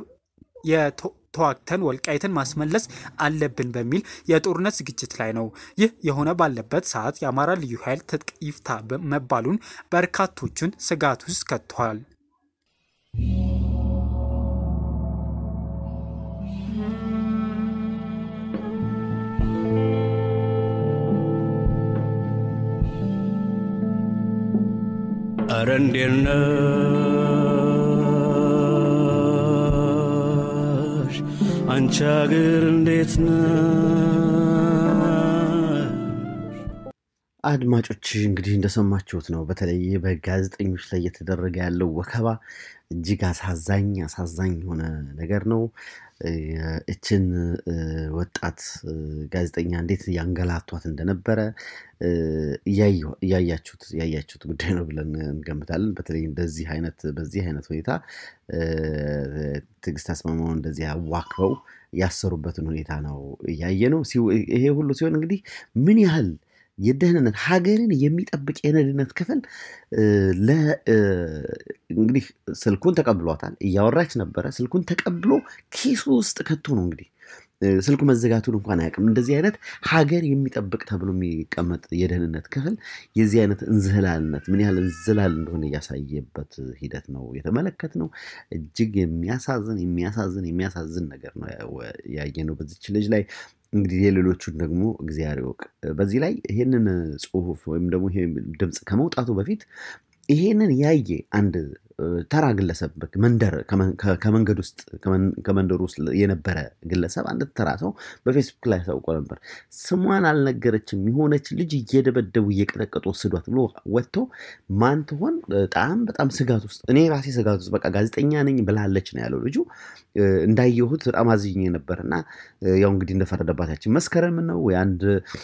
የተዋግተን ወልቃይትን ማስመለስ አለብን በሚል የጦርነት ዝግጅት ላይ ነው። ይህ የሆነ ባለበት ሰዓት የአማራ ልዩ ኃይል ትጥቅ ይፍታ መባሉን በርካቶቹን ስጋት ውስጥ ከቷል። ኧረ እንዴት ነሽ አንቺ አገር እንዴት ነሽ? አድማጮች እንግዲህ እንደሰማችሁት ነው። በተለይ በጋዜጠኞች ላይ እየተደረገ ያለው ወከባ እጅግ አሳዛኝ አሳዛኝ የሆነ ነገር ነው። እችን ወጣት ጋዜጠኛ እንዴት ያንገላቷት እንደነበረ እያያችሁት ያያችሁት ጉዳይ ነው ብለን እንገምታለን። በተለይ እንደዚህ አይነት በዚህ አይነት ሁኔታ ትዕግስት አስማማው እንደዚህ አዋክበው ያሰሩበትን ሁኔታ ነው እያየ ነው። ይሄ ሁሉ ሲሆን እንግዲህ ምን ያህል የደህንነት ሀገርን የሚጠብቅ የደህንነት ክፍል ለ እንግዲህ ስልኩን ተቀብሏታል፣ እያወራች ነበረ። ስልኩን ተቀብሎ ኪሱ ውስጥ ከቶ ነው እንግዲህ ስልኩ መዘጋቱን እንኳን አያውቅም። እንደዚህ አይነት ሀገር የሚጠብቅ ተብሎ የሚቀመጥ የደህንነት ክፍል የዚህ አይነት እንዝህላልነት ምን ያህል እንዝላል እንደሆነ እያሳየበት ሂደት ነው የተመለከት ነው። እጅግ የሚያሳዝን የሚያሳዝን የሚያሳዝን ነገር ነው ያየነው በዚች ልጅ ላይ። እንግዲህ የሌሎቹን ደግሞ እግዚአብሔር ይወቅ። በዚህ ላይ ይሄንን ጽሁፍ ወይም ደግሞ ይሄ ድምፅ ከመውጣቱ በፊት ይሄንን ያየ አንድ ተራ ግለሰብ መንደር ከመንገድ ውስጥ ከመንደሩ ውስጥ የነበረ ግለሰብ አንድ ተራ ሰው በፌስቡክ ላይ አሳውቆ ነበር። ስሟን አልነገረችም። የሆነች ልጅ እየደበደቡ እየቀጠቀጡ ወስዷት ብሎ ወጥቶ ማን ትሆን በጣም በጣም ስጋት ውስጥ እኔ ራሴ ስጋት ውስጥ በቃ ጋዜጠኛ ነኝ ብላለች ነው ያለው ልጁ። እንዳየሁት በጣም አዝኜ ነበር እና ያው እንግዲህ እንደፈረደባታችን መስከረም ነው ወይ አንድ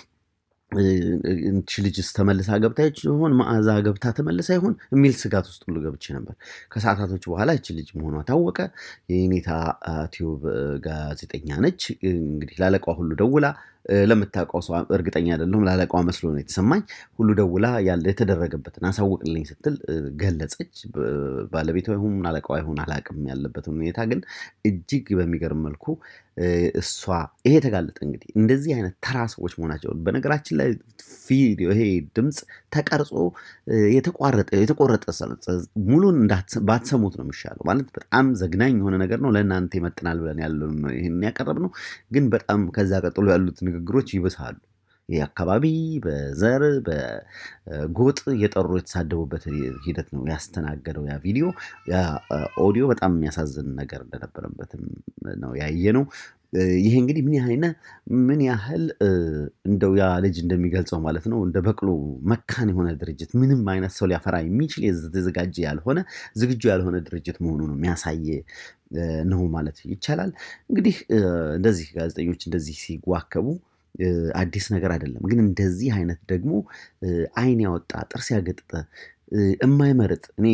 እንቺ ልጅስ ተመልሳ ገብታ ይሆን መዓዛ ገብታ ተመልሳ ይሆን የሚል ስጋት ውስጥ ሁሉ ገብቼ ነበር። ከሰዓታቶች በኋላ ይቺ ልጅ መሆኗ ታወቀ። የኔታ ቲዩብ ጋዜጠኛ ነች። እንግዲህ ላለቃዋ ሁሉ ደውላ ለምታውቀው ሰው እርግጠኛ አይደለሁም፣ ላለቃዋ መስሎ ነው የተሰማኝ። ሁሉ ደውላ ያለ የተደረገበትን አሳውቅልኝ ስትል ገለጸች። ባለቤቷ ይሁን አለቃዋ ይሁን አላቅም ያለበትን ሁኔታ ግን እጅግ በሚገርም መልኩ እሷ ይሄ ተጋለጠ። እንግዲህ እንደዚህ አይነት ተራ ሰዎች መሆናቸውን በነገራችን ላይ ቪዲዮ ይሄ ድምፅ ተቀርጾ የተቋረጠ የተቆረጠ ሙሉን ባትሰሙት ነው የሚሻለው። ማለት በጣም ዘግናኝ የሆነ ነገር ነው። ለእናንተ ይመጥናል ብለን ያለውን ይህን ያቀረብ ነው። ግን በጣም ከዛ ቀጥሎ ያሉት ንግግሮች ይብሳሉ። ይህ አካባቢ በዘር በጎጥ እየጠሩ የተሳደቡበት ሂደት ነው ያስተናገደው ያ ቪዲዮ። ያ ኦዲዮ በጣም የሚያሳዝን ነገር እንደነበረበትም ነው ያየ ነው። ይሄ እንግዲህ ምን ያህል ምን ያህል እንደው ያ ልጅ እንደሚገልጸው ማለት ነው እንደ በቅሎ መካን የሆነ ድርጅት ምንም አይነት ሰው ሊያፈራ የሚችል የተዘጋጀ ያልሆነ ዝግጁ ያልሆነ ድርጅት መሆኑ ነው የሚያሳየ ነው ማለት ይቻላል። እንግዲህ እንደዚህ ጋዜጠኞች እንደዚህ ሲዋከቡ አዲስ ነገር አይደለም። ግን እንደዚህ አይነት ደግሞ ዓይን ያወጣ ጥርስ ያገጠጠ የማይመርጥ እኔ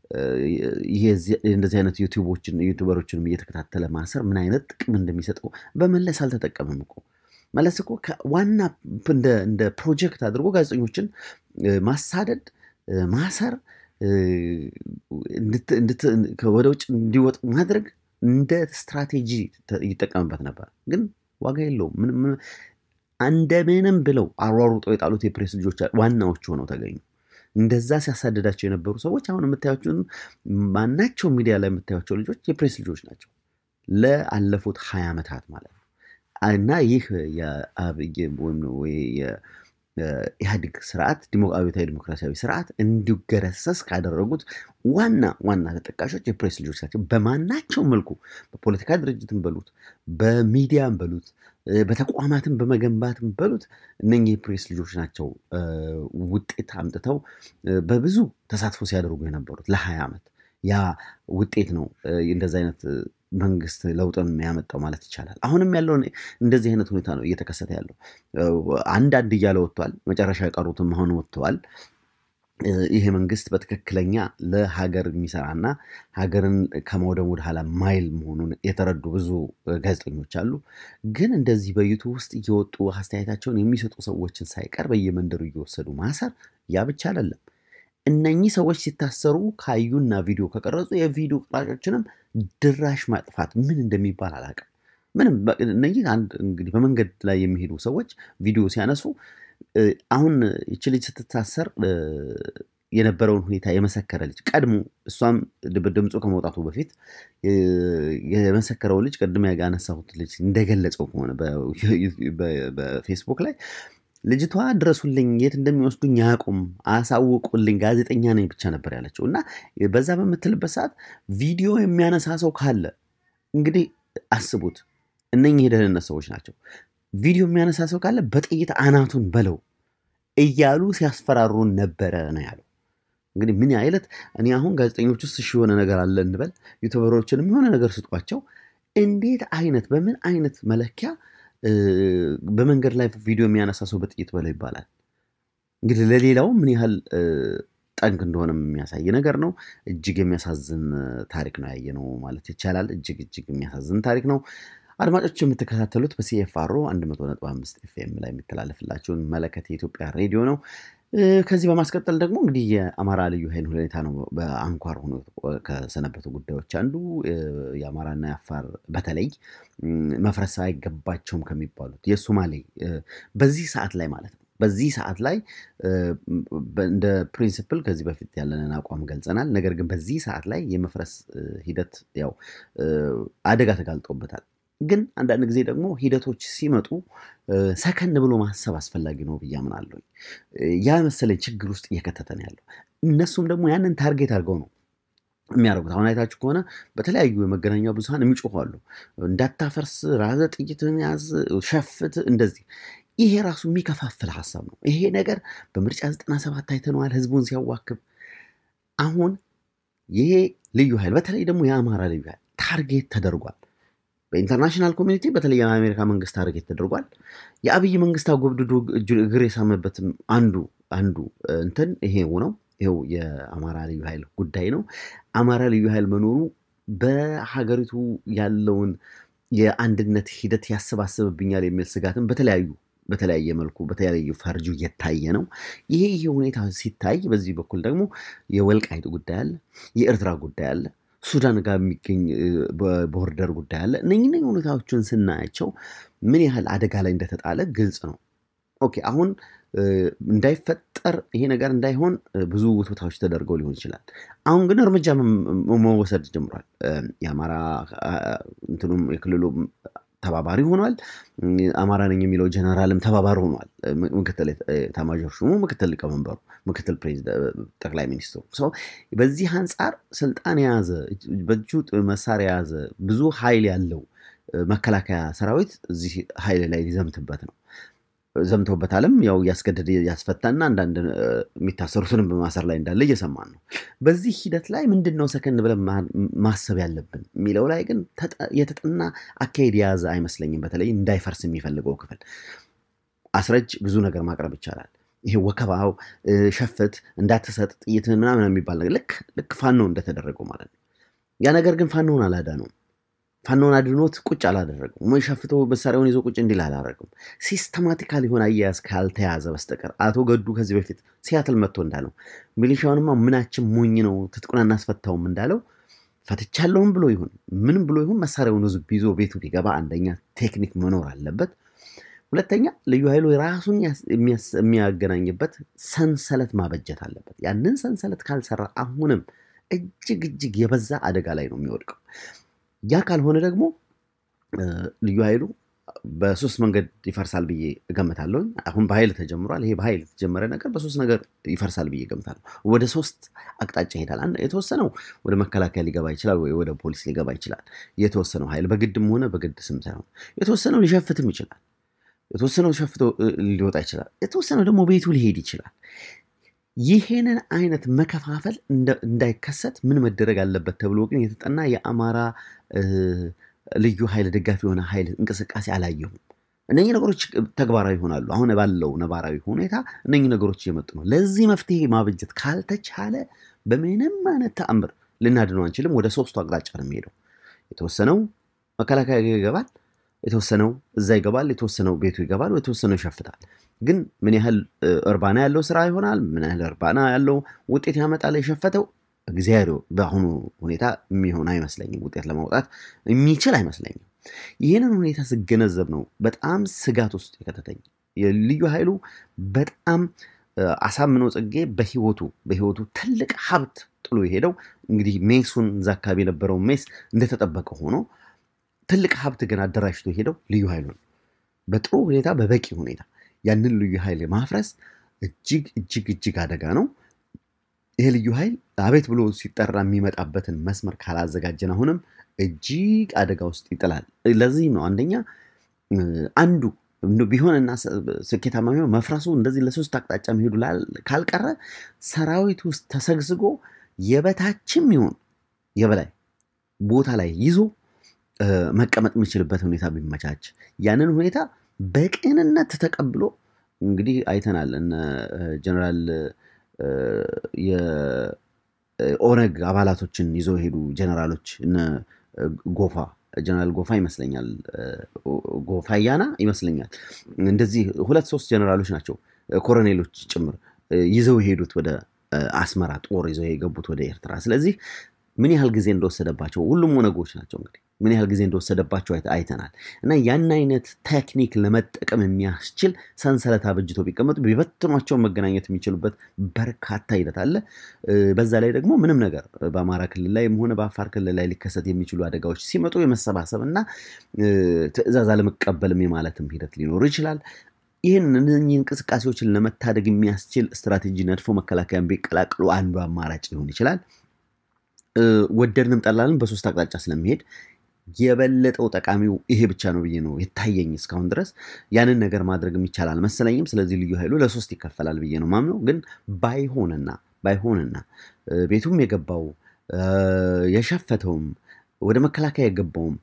እንደዚህ አይነት ዩቲዩቦችን ዩቱበሮችንም እየተከታተለ ማሰር ምን አይነት ጥቅም እንደሚሰጠው በመለስ አልተጠቀምም እኮ መለስ እኮ ዋና እንደ ፕሮጀክት አድርጎ ጋዜጠኞችን ማሳደድ፣ ማሰር፣ ወደ ውጭ እንዲወጡ ማድረግ እንደ ስትራቴጂ ይጠቀምበት ነበር። ግን ዋጋ የለውም። እንደምንም ብለው አሯሩጠው የጣሉት የፕሬስ ልጆች ዋናዎቹ ሆነው ተገኙ። እንደዛ ሲያሳድዳቸው የነበሩ ሰዎች አሁን የምታያቸውን ማናቸው ሚዲያ ላይ የምታያቸው ልጆች የፕሬስ ልጆች ናቸው ለአለፉት ሀያ ዓመታት ማለት ነው። እና ይህ የኢህአዴግ ስርዓት አብዮታዊ ዲሞክራሲያዊ ስርዓት እንዲገረሰስ ካደረጉት ዋና ዋና ተጠቃሾች የፕሬስ ልጆች ናቸው። በማናቸው መልኩ በፖለቲካ ድርጅትም በሉት በሚዲያም በሉት በተቋማትም በመገንባትም በሉት እነኚህ የፕሬስ ልጆች ናቸው ውጤት አምጥተው በብዙ ተሳትፎ ሲያደርጉ የነበሩት ለሀያ ዓመት ያ ውጤት ነው እንደዚ አይነት መንግስት ለውጥን ያመጣው ማለት ይቻላል። አሁንም ያለውን እንደዚህ አይነት ሁኔታ ነው እየተከሰተ ያለው። አንዳንድ እያለ ወጥተዋል። መጨረሻ የቀሩትም አሁን ወጥተዋል። ይሄ መንግስት በትክክለኛ ለሀገር የሚሰራና ሀገርን ከመውደም ወደ ኋላ ማይል መሆኑን የተረዱ ብዙ ጋዜጠኞች አሉ። ግን እንደዚህ በዩቱብ ውስጥ እየወጡ አስተያየታቸውን የሚሰጡ ሰዎችን ሳይቀር በየመንደሩ እየወሰዱ ማሰር ያ ብቻ አይደለም። እነኚህ ሰዎች ሲታሰሩ ካዩና ቪዲዮ ከቀረጹ የቪዲዮ ቀራጮችንም ድራሽ ማጥፋት ምን እንደሚባል አላውቅም። ምንም እነዚህ አንድ እንግዲህ በመንገድ ላይ የሚሄዱ ሰዎች ቪዲዮ ሲያነሱ አሁን ይቺ ልጅ ስትታሰር የነበረውን ሁኔታ የመሰከረ ልጅ ቀድሞ እሷም ድምፁ ከመውጣቱ በፊት የመሰከረው ልጅ ቅድም ያነሳሁት ልጅ እንደገለጸው ከሆነ በፌስቡክ ላይ ልጅቷ ድረሱልኝ፣ የት እንደሚወስዱኝ አያውቁም፣ አሳውቁልኝ፣ ጋዜጠኛ ነኝ ብቻ ነበር ያለችው እና በዛ በምትልበት ሰዓት ቪዲዮ የሚያነሳ ሰው ካለ እንግዲህ አስቡት፣ እነኚህ የደህንነት ሰዎች ናቸው። ቪዲዮ የሚያነሳ ሰው ካለ በጥይት አናቱን በለው እያሉ ሲያስፈራሩን ነበረ ነው ያለው። እንግዲህ ምን አይነት እኔ አሁን ጋዜጠኞች ውስጥ እሺ የሆነ ነገር አለ እንበል፣ ዩቱበሮችንም የሆነ ነገር ስጧቸው። እንዴት አይነት በምን አይነት መለኪያ እ፣ በመንገድ ላይ ቪዲዮ የሚያነሳ ሰው በጥይት በለው ይባላል? እንግዲህ ለሌላው ምን ያህል እ፣ ጠንቅ እንደሆነ የሚያሳይ ነገር ነው። እጅግ የሚያሳዝን እ፣ ታሪክ ነው ያየነው ማለት ይቻላል። እጅግ እጅግ የሚያሳዝን ታሪክ ነው። አድማጮች የምትከታተሉት በሲኤፍአሮ 100.5 ኤፍኤም ላይ የሚተላለፍላችሁን መለከት የኢትዮጵያ ሬዲዮ ነው። እ፣ ከዚህ በማስቀጠል ደግሞ እንግዲህ የአማራ ልዩ ኃይል ሁኔታ ነው በአንኳር ሆኖ ከሰነበቱ ጉዳዮች አንዱ እ፣ የአማራና የአፋር በተለይ እም፣ መፍረስ አይገባቸውም ከሚባሉት የሶማሌ እ፣ በዚህ ሰዓት ላይ ማለት ነው በዚህ ሰዓት ላይ እ፣ በ- እንደ ፕሪንሲፕል ከዚህ በፊት ያለንን አቋም ገልጸናል። ነገር ግን በዚህ ሰዓት ላይ የመፍረስ እ፣ ሂደት ያው እ፣ አደጋ ተጋልጦበታል። ግን አንዳንድ ጊዜ ደግሞ ሂደቶች ሲመጡ እ፣ ሰከን ብሎ ማሰብ አስፈላጊ ነው ብዬ አምናለሁ። እ፣ ያ መሰለኝ ችግር ውስጥ እየከተተ ነው ያለው። እነሱም ደግሞ ያንን ታርጌት አድርገው ነው የሚያደርጉት። አሁን አይታችሁ ከሆነ በተለያዩ የመገናኛ ብዙኃን የሚጮኹ አሉ። እንዳታፈርስ፣ ራዘ ጥይትን ያዝ፣ ሸፍት፣ እንደዚህ ይሄ ራሱ የሚከፋፍል ሀሳብ ነው። ይሄ ነገር በምርጫ 97 አይተነዋል፣ ህዝቡን ሲያዋክብ። አሁን ይሄ ልዩ ኃይል በተለይ ደግሞ የአማራ ልዩ ኃይል ታርጌት ተደርጓል። በኢንተርናሽናል ኮሚኒቲ በተለይ የአሜሪካ መንግስት ታርጌት ተደርጓል። የአብይ መንግስት አጎብድዶ እጁ- እግር የሳመበትም አንዱ አንዱ እ፣ እንትን ይሄው ነው። ይሄው የአማራ ልዩ ኃይል ጉዳይ ነው። አማራ ልዩ ኃይል መኖሩ በሀገሪቱ ያለውን የአንድነት ሂደት ያሰባስብብኛል የሚል ስጋትም በተለያዩ በተለያየ መልኩ በተለያዩ ፈርጁ እየታየ ነው። ይሄ ይሄ ሁኔታ ሲታይ በዚህ በኩል ደግሞ የወልቃይት ጉዳይ አለ፣ የኤርትራ ጉዳይ አለ፣ ሱዳን ጋር የሚገኝ እ፣ በቦርደር ጉዳይ አለ። እነኝህ እነኝህ ሁኔታዎችን ስናያቸው ምን ያህል አደጋ ላይ እንደተጣለ ግልጽ ነው። ኦኬ አሁን እ፣ እንዳይፈጠር ይሄ ነገር እንዳይሆን እ፣ ብዙ ውትወታዎች ተደርገው ሊሆን ይችላል። አሁን ግን እርምጃ መ- መ- መወሰድ ጀምሯል። እ፣ የአማራ አ፣ እንትኑም የክልሉም ተባባሪ ሆኗል። እም፣ አማራ ነኝ የሚለው ጀነራልም ተባባሪ ሆኗል። እ፣ ም- ምክትል ኤታ- ኤታማዦር ሹሙ፣ ምክትል ሊቀመንበሩ፣ ምክትል ፕሬዚደ- ጠቅላይ ሚኒስትሩ ሰው በዚህ አንጻር ስልጣን የያዘ እጅ- በእጁ ጥ- መሳሪያ የያዘ ብዙ ኃይል ያለው እ፣ መከላከያ ሰራዊት እዚህ ኃይል ላይ ሊዘምትበት ነው። ዘምተውበታልም ያው እያስገደደ ያስፈታና አንዳንድ እ፣ የሚታሰሩትንም በማሰር ላይ እንዳለ እየሰማን ነው። በዚህ ሂደት ላይ ምንድን ነው ሰከን ብለን ማ- ማሰብ ያለብን የሚለው ላይ ግን ተጠ- የተጠና አካሄድ የያዘ አይመስለኝም። በተለይ እንዳይፈርስ የሚፈልገው ክፍል አስረጅ ብዙ ነገር ማቅረብ ይቻላል። ይሄ ወከባው እ፣ ሸፍት፣ እንዳትሰጥ ጥይትን ምናምን የሚባል ነገር ልክ ልክ ፋኖ እንደተደረገው ማለት ነው። ያ ነገር ግን ፋኖን አላዳነውም። ፋኖን አድኖት ቁጭ አላደረገው። ሸፍቶ መሳሪያውን ይዞ ቁጭ እንዲል አላደረገም። ሲስተማቲካል የሆነ አያያዝ ካልተያዘ በስተቀር አቶ ገዱ ከዚህ በፊት ሲያትል መጥቶ እንዳለው ሚሊሻውንማ ምናችን ሞኝ ነው ትጥቁን አናስፈታውም እንዳለው ፈትቻለሁም ብሎ ይሁን ምንም ብሎ ይሁን መሳሪያውን ህዝብ ይዞ ቤቱ ቢገባ አንደኛ ቴክኒክ መኖር አለበት። ሁለተኛ ልዩ ኃይሉ ራሱን ያስ- የሚያስ- የሚያገናኝበት ሰንሰለት ማበጀት አለበት። ያንን ሰንሰለት ካልሰራ አሁንም እጅግ እጅግ የበዛ አደጋ ላይ ነው የሚወድቀው። ያ ካልሆነ ደግሞ እ፣ ልዩ ኃይሉ በሶስት መንገድ ይፈርሳል ብዬ እገምታለሁ። አሁን በኃይል ተጀምሯል። ይሄ በኃይል የተጀመረ ነገር በሶስት ነገር ይፈርሳል ብዬ እገምታለሁ። ወደ ሶስት አቅጣጫ ይሄዳል። አንድ የተወሰነው ወደ መከላከያ ሊገባ ይችላል፣ ወይ ወደ ፖሊስ ሊገባ ይችላል። የተወሰነው ኃይል በግድም ሆነ በግድ ስም ሳይሆን የተወሰነው ሊሸፍትም ይችላል። የተወሰነው ሸፍቶ እ፣ ሊወጣ ይችላል። የተወሰነው ደግሞ ቤቱ ሊሄድ ይችላል። ይሄንን አይነት መከፋፈል እንደ- እንዳይከሰት ምን መደረግ አለበት ተብሎ ግን የተጠና የአማራ እ፣ ልዩ ኃይል ደጋፊ የሆነ ኃይል እንቅስቃሴ አላየሁም። እነኚህ ነገሮች ተግባራዊ ይሆናሉ። አሁን ባለው ነባራዊ ሁኔታ እነኚህ ነገሮች እየመጡ ነው። ለዚህ መፍትሄ ማበጀት ካልተቻለ በምንም አይነት ተአምር ልናድነው አንችልም። ወደ ሶስቱ አቅጣጫ ነው የሚሄደው። የተወሰነው መከላከያ ይገባል፣ የተወሰነው እዛ ይገባል፣ የተወሰነው ቤቱ ይገባል፣ የተወሰነው ይሸፍታል። ግን ምን ያህል እ፣ እርባና ያለው ስራ ይሆናል፣ ምን ያህል እርባና ያለው ውጤት ያመጣል የሸፈተው እግዚአብሔር በአሁኑ ሁኔታ የሚሆን አይመስለኝም። ውጤት ለማውጣት የሚችል አይመስለኝም። ይህንን ሁኔታ ስገነዘብ ነው በጣም ስጋት ውስጥ የከተተኝ። የልዩ ኃይሉ በጣም እ፣ አሳምነው ጽጌ በህይወቱ በህይወቱ ትልቅ ሀብት ጥሎ የሄደው እንግዲህ ሜሱን እዛ አካባቢ የነበረው ሜስ እንደተጠበቀ ሆኖ ትልቅ ሀብት ግን አደራጅቶ የሄደው ልዩ ኃይሉ ነው። በጥሩ ሁኔታ በበቂ ሁኔታ ያንን ልዩ ኃይል ማፍረስ እጅግ እጅግ እጅግ አደጋ ነው። ይሄ ልዩ ኃይል አቤት ብሎ ሲጠራ የሚመጣበትን መስመር ካላዘጋጀን አሁንም እጅግ አደጋ ውስጥ ይጥላል። ለዚህም ነው አንደኛ እ፣ አንዱ እንደው ቢሆንና ስ- ስኬታማ ቢሆን መፍረሱ እንደዚህ ለሶስት አቅጣጫ መሄዱ ላል- ካልቀረ ሰራዊት ውስጥ ተሰግስጎ የበታችም ይሁን የበላይ ቦታ ላይ ይዞ መቀመጥ የሚችልበት ሁኔታ ቢመቻች ያንን ሁኔታ በቅንነት ተቀብሎ እንግዲህ አይተናል እነ ጀነራል የኦነግ አባላቶችን ይዘው የሄዱ ጀነራሎች እነ ጎፋ ጀነራል ጎፋ ይመስለኛል ጎፋ ያና ይመስለኛል እንደዚህ ሁለት ሶስት ጀነራሎች ናቸው ኮሎኔሎች ጭምር ይዘው የሄዱት ወደ አስመራ ጦር ይዘው የገቡት ወደ ኤርትራ ስለዚህ ምን ያህል ጊዜ እንደወሰደባቸው ሁሉም ኦነጎች ናቸው እንግዲህ ምን ያህል ጊዜ እንደወሰደባቸው አይተናል እና ያን አይነት ቴክኒክ ለመጠቀም የሚያስችል ሰንሰለት አበጅቶ ቢቀመጡ ቢበትኗቸው መገናኘት የሚችሉበት በርካታ ሂደት አለ በዛ ላይ ደግሞ ምንም ነገር በአማራ ክልል ላይ ሆነ በአፋር ክልል ላይ ሊከሰት የሚችሉ አደጋዎች ሲመጡ የመሰባሰብ እና ትእዛዝ አለመቀበልም የማለትም ሂደት ሊኖሩ ይችላል ይህን እነኚህ እንቅስቃሴዎችን ለመታደግ የሚያስችል ስትራቴጂ ነድፎ መከላከያን ቢቀላቅሉ አንዱ አማራጭ ሊሆን ይችላል ወደድንም ጠላልን በሶስት አቅጣጫ ስለሚሄድ የበለጠው ጠቃሚው ይሄ ብቻ ነው ብዬ ነው የታየኝ እስካሁን ድረስ ያንን ነገር ማድረግ የሚቻል አልመሰለኝም ስለዚህ ልዩ ኃይሉ ለሶስት ይከፈላል ብዬ ነው ማምነው ግን ባይሆንና ባይሆንና ቤቱም የገባው የሸፈተውም ወደ መከላከያ የገባውም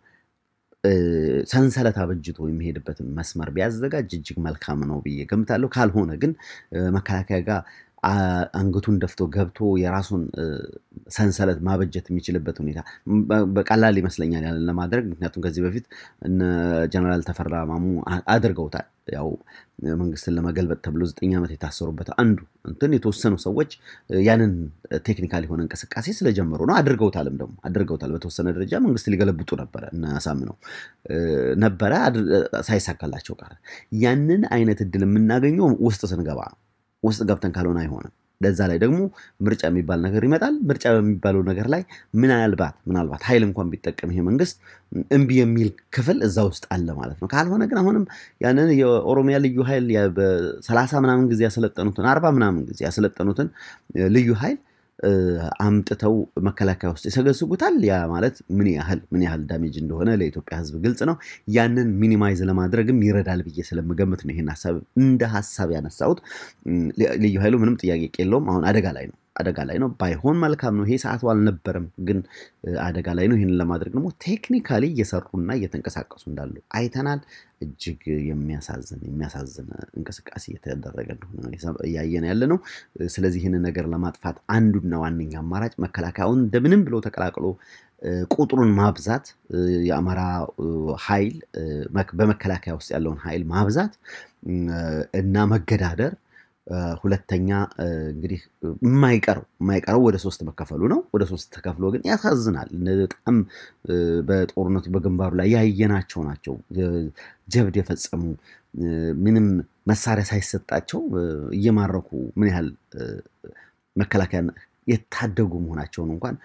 ሰንሰለት አበጅቶ የሚሄድበትን መስመር ቢያዘጋጅ እጅግ መልካም ነው ብዬ ገምታለሁ ካልሆነ ግን መከላከያ ጋር አንገቱን ደፍቶ ገብቶ የራሱን ሰንሰለት ማበጀት የሚችልበት ሁኔታ በቀላል ይመስለኛል ያንን ለማድረግ ምክንያቱም ከዚህ በፊት እነ ጀነራል ተፈራ ማሙ አድርገውታል ያው መንግስትን ለመገልበጥ ተብሎ ዘጠኝ ዓመት የታሰሩበት አንዱ እንትን የተወሰኑ ሰዎች ያንን ቴክኒካል የሆነ እንቅስቃሴ ስለጀመሩ ነው አድርገውታልም ደግሞ አድርገውታል በተወሰነ ደረጃ መንግስት ሊገለብጡ ነበረ እናሳምነው ነበረ ሳይሳካላቸው ቀረ ያንን አይነት እድል የምናገኘው ውስጥ ስንገባ ነው ውስጥ ገብተን ካልሆነ አይሆንም ለዛ ላይ ደግሞ ምርጫ የሚባል ነገር ይመጣል ምርጫ በሚባለው ነገር ላይ ምናልባት ምናልባት ኃይል እንኳን ቢጠቀም ይሄ መንግስት እምቢ የሚል ክፍል እዛ ውስጥ አለ ማለት ነው ካልሆነ ግን አሁንም ያንን የኦሮሚያ ልዩ ኃይል በሰላሳ ምናምን ጊዜ ያሰለጠኑትን አርባ ምናምን ጊዜ ያሰለጠኑትን ልዩ ኃይል አምጥተው መከላከያ ውስጥ ይሰገስጉታል ያ ማለት ምን ያህል ምን ያህል ዳሜጅ እንደሆነ ለኢትዮጵያ ህዝብ ግልጽ ነው ያንን ሚኒማይዝ ለማድረግም ይረዳል ብዬ ስለምገምት ነው ይህን ሀሳብ እንደ ሀሳብ ያነሳሁት ልዩ ኃይሉ ምንም ጥያቄ የለውም አሁን አደጋ ላይ ነው አደጋ ላይ ነው ባይሆን መልካም ነው ይሄ ሰዓቱ አልነበረም ግን አደጋ ላይ ነው ይህንን ለማድረግ ደግሞ ቴክኒካሊ እየሰሩና እየተንቀሳቀሱ እንዳሉ አይተናል እጅግ የሚያሳዝን የሚያሳዝን እንቅስቃሴ እየተደረገ እንደሆነ እያየን ያለ ነው ስለዚህ ይህንን ነገር ለማጥፋት አንዱና ዋነኛ አማራጭ መከላከያውን እንደምንም ብሎ ተቀላቅሎ ቁጥሩን ማብዛት የአማራ ኃይል በመከላከያ ውስጥ ያለውን ኃይል ማብዛት እና መገዳደር ሁለተኛ እንግዲህ የማይቀረው የማይቀረው ወደ ሶስት መከፈሉ ነው ወደ ሶስት ተከፍሎ ግን ያሳዝናል በጣም በጦርነቱ በግንባሩ ላይ ያየናቸው ናቸው ጀብድ የፈጸሙ ምንም መሳሪያ ሳይሰጣቸው እየማረኩ ምን ያህል መከላከያ የታደጉ መሆናቸውን እንኳን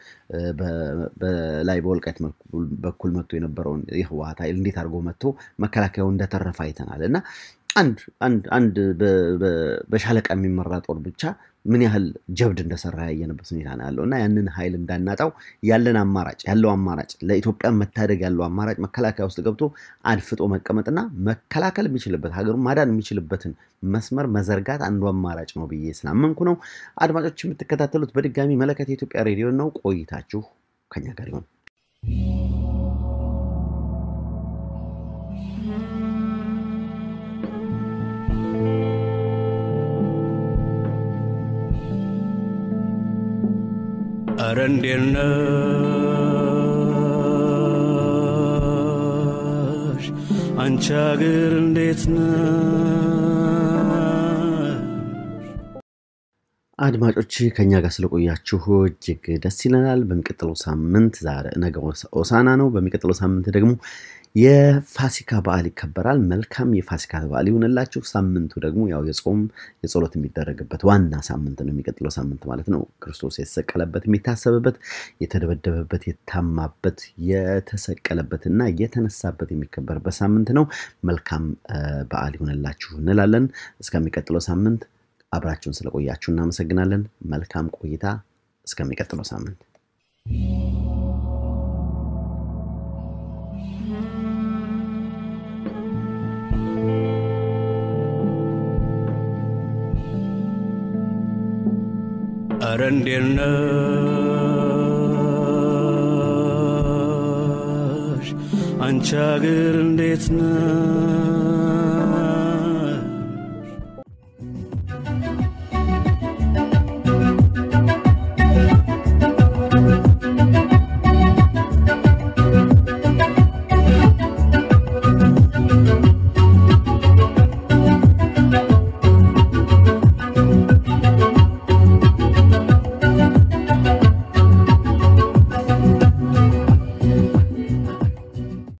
በላይ በወልቃይት በኩል መጥቶ የነበረውን የህወሀት ኃይል እንዴት አድርጎ መጥቶ መከላከያው እንደተረፈ አይተናል እና አንድ አንድ በሻለቃ የሚመራ ጦር ብቻ ምን ያህል ጀብድ እንደሰራ ያየንበት ሁኔታ ነው ያለው እና ያንን ኃይል እንዳናጣው ያለን አማራጭ ያለው አማራጭ ለኢትዮጵያ መታደግ ያለው አማራጭ መከላከያ ውስጥ ገብቶ አድፍጦ መቀመጥና መከላከል የሚችልበት ሀገሩን ማዳን የሚችልበትን መስመር መዘርጋት አንዱ አማራጭ ነው ብዬ ስላመንኩ ነው አድማጮች የምትከታተሉት በድጋሚ መለከት የኢትዮጵያ ሬዲዮ ነው ቆይታችሁ ከኛ ጋር ይሆን አረ እንዴት ነሽ አንቺ አገር እንዴት አድማጮች ከኛ ጋር ስለቆያችሁ እጅግ ደስ ይለናል በሚቀጥለው ሳምንት ነገ ኦሳና ነው በሚቀጥለው ሳምንት ደግሞ የፋሲካ በዓል ይከበራል መልካም የፋሲካ በዓል ይሆንላችሁ ሳምንቱ ደግሞ ያው የጾም የጸሎት የሚደረግበት ዋና ሳምንት ነው የሚቀጥለው ሳምንት ማለት ነው ክርስቶስ የተሰቀለበት የሚታሰብበት የተደበደበበት የታማበት የተሰቀለበትና የተነሳበት የሚከበርበት ሳምንት ነው መልካም በዓል ይሆንላችሁ እንላለን እስከሚቀጥለው ሳምንት አብራችሁን ስለቆያችሁ እናመሰግናለን መልካም ቆይታ እስከሚቀጥለው ሳምንት አረ እንዴት ነሽ አንቺ አገር እንዴት ነው